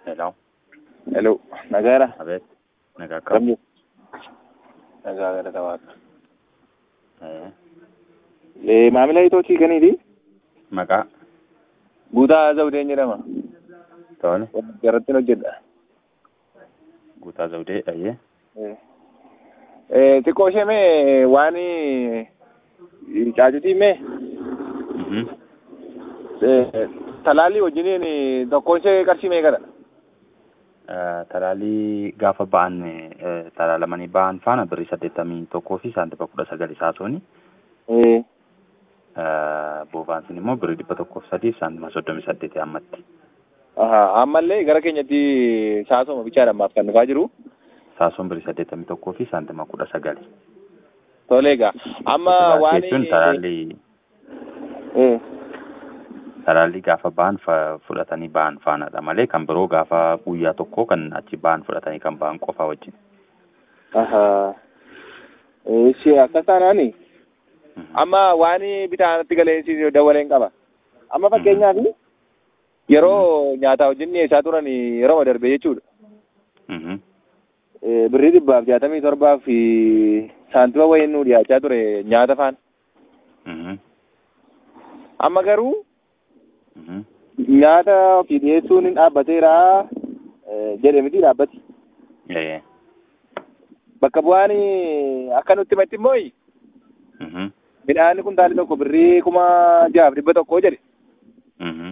Hello. Hello, nagaadha. Abeet. Nagaa akkam. Kamtu? Nagaa galata waaqa. Eh, Eh, maamila itootii kaniiti? Maqaa. Guutaa Zawudeen jedhama. Tole. Garattiin hojjedha. Guutaa Zawudee dhayyee. Eh. Eh, xiqqoo ishee mee waan caacutii mee Mhm. eh, talaallii wajjiniin tokkoon ishee qarshii meeqadha? Eh, Talaalii gaafa ba'an eh, talaalamanii ba'an faana birrii saddeettamii tokkoo fi saantima kudha sagal isaatooni. Eh, Boobaan sun immoo birrii dhibba tokkoof sadii fi saantima soddomii saddeetii ammatti. aha, ammallee gara keenyatti saasoma bichaadhaan maaf kan dhufaa jiru. Saasoon birrii saddeettamii tokkoo fi saantima kudha sagali. Tolee egaa amma waan jechuun talaallii eh, talaallii gaafa ba'an fa- fudhatanii ba'an faanadha malee kan biroo gaafa guyyaa tokko kan achi ba'an fudhatanii kan ba'an qofa wajjin. aha, eh, ishee akkas taanaani. Mhm. amma waan bitaanatti galeensi dawaleen qaba. Amma fakkeenyaaf yeroo nyaataa wajjin dhiyeessaa turan yeroo darbe jechuudha. Mhm. Eh, Birrii dhibbaaf jaatamii torbaaf fi saantima wayiin nu dhiyaachaa ture nyaata faana. Mhm. Amma garuu Mhm. nyaata ofii dhiyeessuun hin dhaabbateera eh, jedhe miti dhaabbati. Eh. Bakka bu'aan akka nutti himatti immoo Mhm. midhaan kuntaali tokko birrii kuma jaaf dhibba tokko jedhe. Mhm.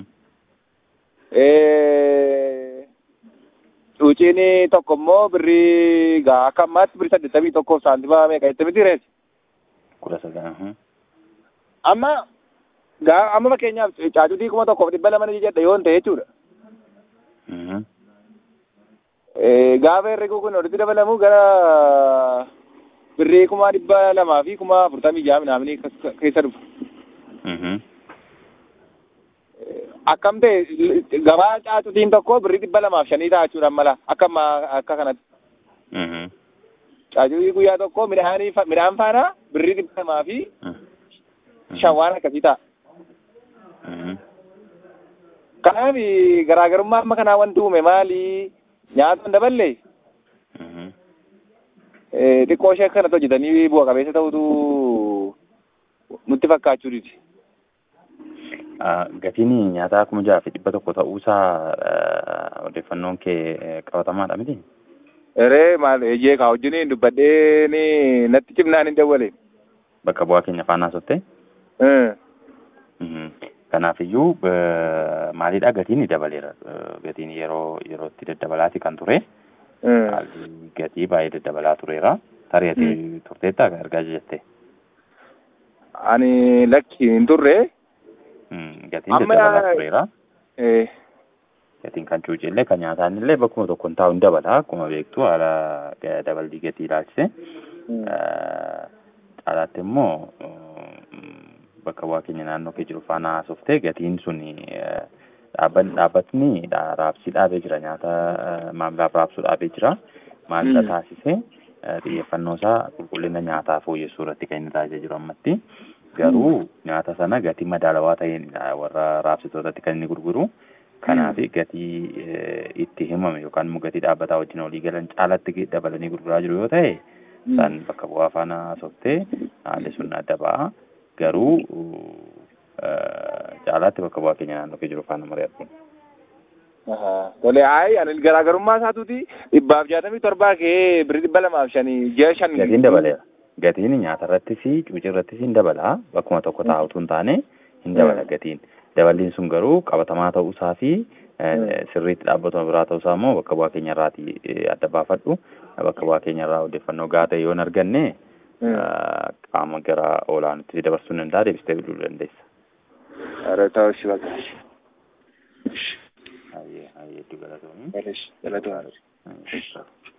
Eh, Cuuciin tokko immoo birrii gaa akka ammaatti birrii saddeettamii tokkoof saantima meeqa jettee miti reessi. kudha sagal. Mhm. Amma gaa amma fakkeenyaaf caacutii kuma tokkoof dhibba lama ni jedha yoo ta'e jechuudha. Mhm. Eh, Gaafa herreguu kun walitti dabalamu gara birrii kuma dhibba lamaa fi kuma afurtamii ja'a minaamini keessa dhufa. Mhm. Eh, Akkam ta'e gabaa caacutiin tokko birrii dhibba lamaaf shanii ta'a jechuudha mala akka ammaa akka kanatti. Mhm. Caacutii guyyaa tokko midhaanii fa- midhaan faana birrii dhibba lamaa fi Mhm. shan waan akkasii ta'a. Mhm. Kanaaf garaagarummaa amma kanaa wanti uume maali? Nyaata hin daballe Mhm. eh, xiqqoo ishee akkanatti hojjetanii bu'a qabeessa ta'utu nutti fakkaachuu diti. Ah, Gatiin nyaataa kuma jaha fi dhibba tokko ta'uusaa eh, odeeffannoon kee eh, qabatamaadha miti? Eree maal ejjee kaa wajjiniin dubbadhee ni natti cimnaan hin dawwale. Bakka bu'aa keenya faana sottee? Eh, Mhm. Kanaafiyyuu eh, maalidha gatiin ni dabaleera. Eh, Gatiin yeroo yerootti daddabalaati kan ture. eh. Haalli gatii baay'ee daddabalaa tureera. Tarii turteetta argaa jette. Ani lakki hin turre. Mm, Gatiin Amma- daddabalaa tureera. Eh, Gatiin kan cuucillee kan nyaataan illee bakkuma tokko hin taa'u hin dabala. Akkuma beektu haala ga- daballii gatii ilaalchise. mm, Eh, Caalaatti immoo mm, bakka bu'aa keenya naannoo kee jiru faana haasoftee gatiin sun dhaabbatni dha- raabsii dhaabee jira nyaata eh, maamilaaf raabsuu dhaabee jira. Maalidha Mm. taasise eh, xiyyeeffannoo isaa qulqullina nyaataa fooyyessuu irratti kan inni taasisee jiru ammatti. Garuu nyaata sana gatii madaalawaa ta'een warra raabsitootatti kan inni gurguru. Kanaaf gatii eh, itti himame yookaan immoo gatii dhaabbataa wajjin walii galan caalatti dabalanii gurguraa jiru yoo ta'e isaan bakka bu'aa faana haasoftee haalli sun adda ba'a. Garuu eh, caalaatti bakka bu'aa keenya naannoo kee jiru faana mari'atu. aha. Tole ayi ani garaagarummaa isaatuuti dhibbaaf jaatamii torbaa kee birrii dhibba lamaaf shanii ji'a shan. Gatiin dabaleera. Gatiin nyaata irrattis cuucii irrattis hin dabala. Bakkuma tokko taa'utu hin taane hin dabala gatiin. Daballiin sun garuu qabatamaa ta'uusaa fi eh, sirriitti dhaabbatuma biraa ta'uusaa immoo bakka bu'aa keenya irraati eh, adda baafadhu. Bakka bu'aa keenya irraa odeeffannoo gahaa ta'e yoo hin arganne Mm. eh, qaama gara olaanaatti dabarsuu hin danda'a deebistee bilbiluu dandeessa. Ara ta'u shi bakka. Hayyee hayyee iddoo galatoomii. Galatoomii. Hayyee.